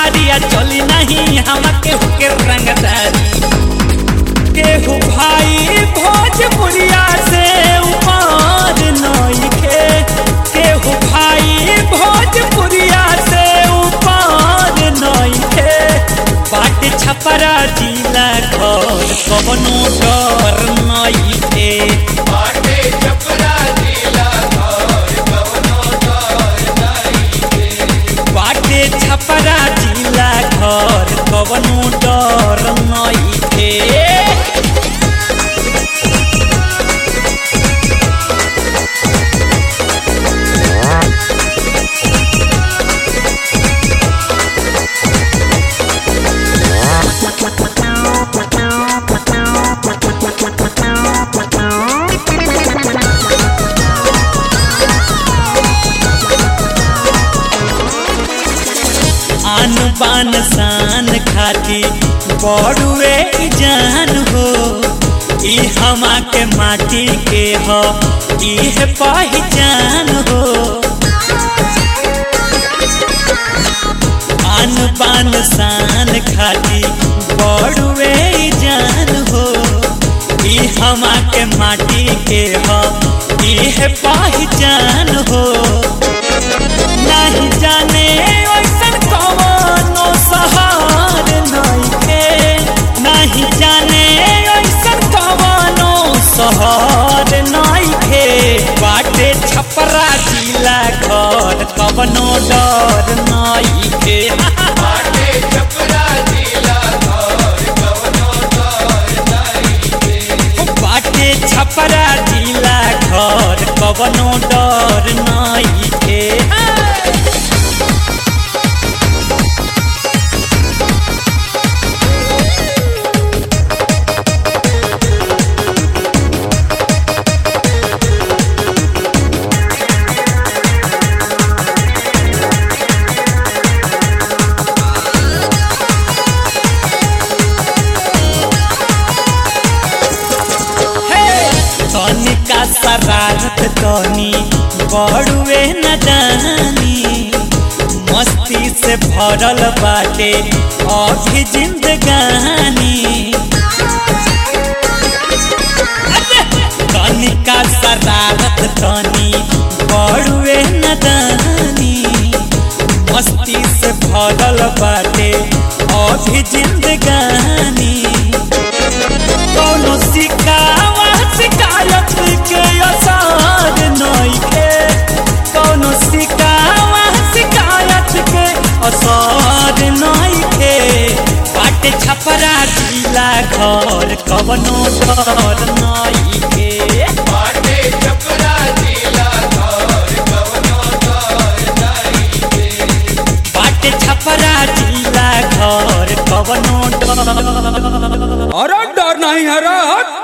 भारी आ चली नहीं हमके हुके रंगदारी केहू भाई भोजपुरिया से ऊपर नइखे केहू भाई भोजपुरिया से ऊपर नइखे बाट छपरा जिला घर कवनो डर नइखे बाटे छपरा जिला घर कवनो डर नहीं बाटे छपरा जिला घर कवनो डर नइखे आन बान शान खाती बड़ुए ई जान हो ई हमा के माटी के हो ई है पहचान हो आन बान शान खाती बड़ुए ई जान हो ई हमा के माटी के हो ई है पहचान हो नहीं जाने ओइसन कवनो सहार नइखे नहीं जाने ओइसन कवनो सहार नइखे बाटे छपरा जिला घर कवनो डर नइखे बाटे छपरा जिला घर कवनो डर नहीं बाटे छपरा जिला घर कवनो डर नइखे तनिका शरारत तनी बड़ुए न जानी मस्ती से भरल बाटे अभी जिंदगानी तनिका शरारत तनी बड़ुए न जानी मस्ती से भरल बाटे अभी जिंदगानी कौनो शिकावा शिकायत के असर नइखे कौनो शिकावा शिकायत के असर नइखे बाटे छपरा जिला घर कवनो डर नइखे बाटे छपरा जिला घर कवनो डर नहीं बाटे छपरा जिला घर कवनो डर अरे डर नहीं है रे हट